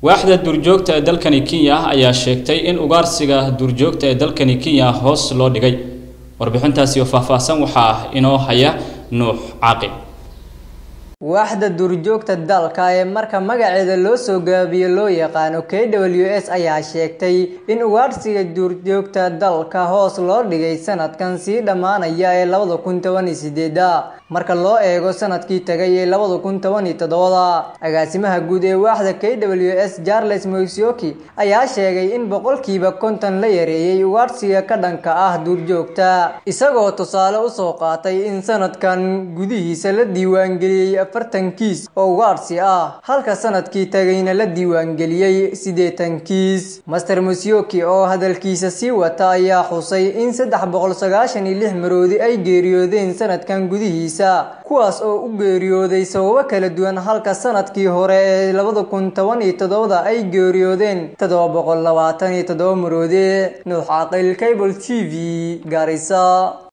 waaxda duurjoogta ee dalkani kenya ayaa sheegtay in ugaarsiga duurjoogta ee dalkani kenya hoos loo dhigay warbixintaasi oo faahfaahsan waxaa inoo haya nuux caaqib waaxda duurjoogta dalka ee marka magaceeda loo soo gaabiyo loo yaqaano k w s ayaa sheegtay in ugaarsiga duurjoogta dalka hoos loo dhigay sanadkan sii dhammaanaya ee labada kun toban iyo sideeda marka loo eego sanadkii tagay ee labada kun toban iyo toddobada agaasimaha guud ee waaxda k w s charles moisioki ayaa sheegay in boqolkiiba konton la yareeyey ugaarsiga ka dhanka ah duurjoogta isagoo tusaale usoo qaatay in sanadkan gudihiisa la diiwaangeliyey afartan kiis oo ugaarsi ah halka sanadkii tagayna la diiwaangeliyey siddeetan kiis master mosioki oo hadalkiisa sii wata ayaa xusay in saddex boqol sagaashan iyo lix maroodi ay geeriyoodeen sanadkan gudihiisa kuwaas oo u geeriyooday sababo kala duwan halka sanadkii hore ee labada kun toban iyo toddobada ay geeriyoodeen toddoba boqol labaatan iyo toddoba maroodi nuux caaqil cable t v gaarisa